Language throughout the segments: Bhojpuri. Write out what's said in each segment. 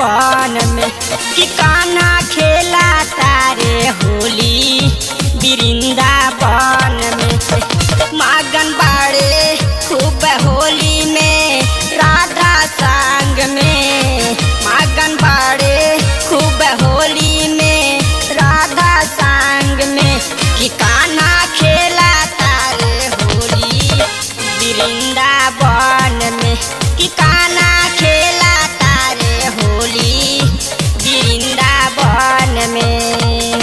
वृंदावन में कि कान्हा खेला तारे होली वृंदावन में मागन बाड़े खूब होली में राधा संग में मागन बाड़े खूब होली में राधा संग में कि कान्हा खेला तारे होली वृंदावन में कि कान्हा खेला तारे होली वृंदावन में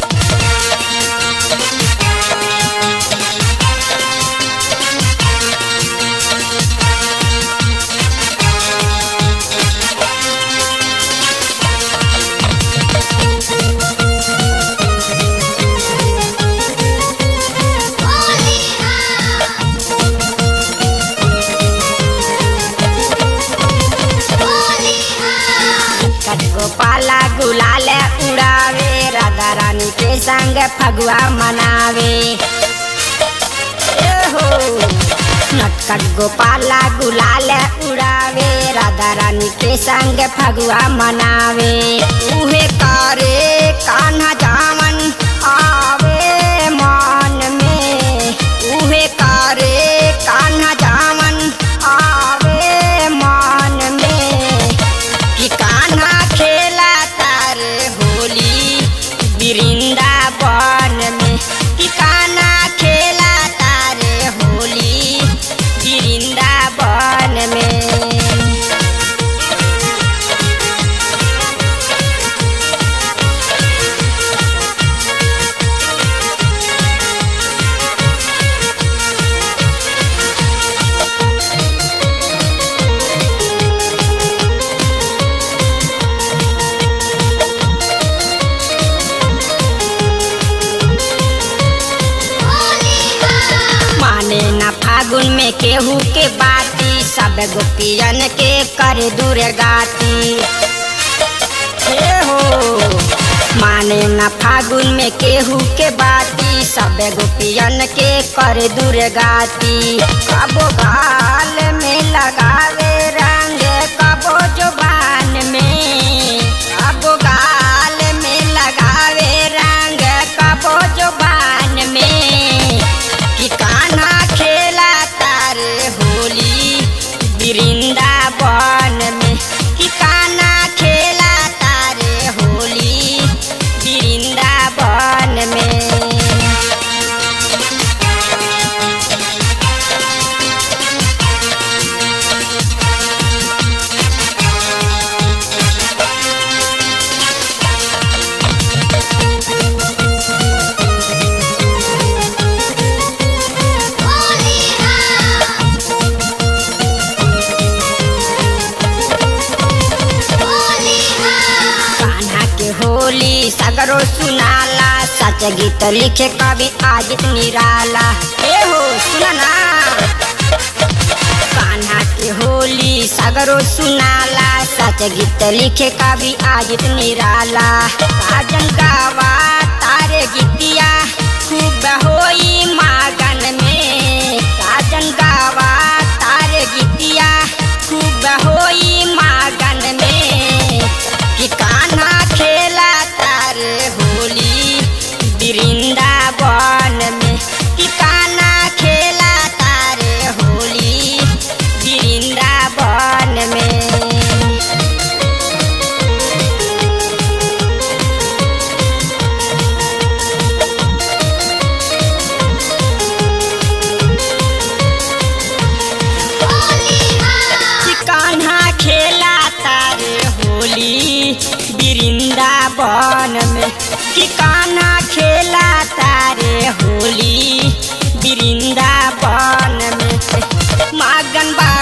गोपाला गुलाल उड़ावे राधा रानी के संग फगुआ मनावे ए हो नटखट गोपाला गुलाल उड़ावे राधा रानी के संग फगुआ मनावे उहे करे कान्हा जावन आवे मन में उहे करे कान्हा जावन आवे मन में कि कान्हा खेला तारे होली वृंदावन में कि कान्हा खेला तारे होली वृंदावन में माने न फागुन में केहू के बाती सब गोपियन के कर दूर गाती हे हो माने न फागुन में केहू के बाती सब गोपियन के कर दूर गाती कबो गाल में लगावे रंग कबो जुबान में कबो गाल में लगावे रंग कबो जुबान में कि कान्हा खेला तारे होली वृंदावन में कि कान्हा खेला तारे होली वृंदावन में कान्हा के होली सगरो सुनाला सच गीत लिखे कवि आदित निराला ए हो सुना कान्हा के होली सगरो सुनाला सच गीत लिखे कवि आदित निराला राजन गावा तारे गीतिया खूब होई मागन में राजन गावा तारे गीतिया खूब होई मागन में कि कान्हा खेला तारे होली वृंदावन में कि कान्हा खेला तारे होली वृंदावन में कि कान्हा खेला तारे होली वृंदावन में कि कान्हा खेला तारे होली वृंदावन में मागन बा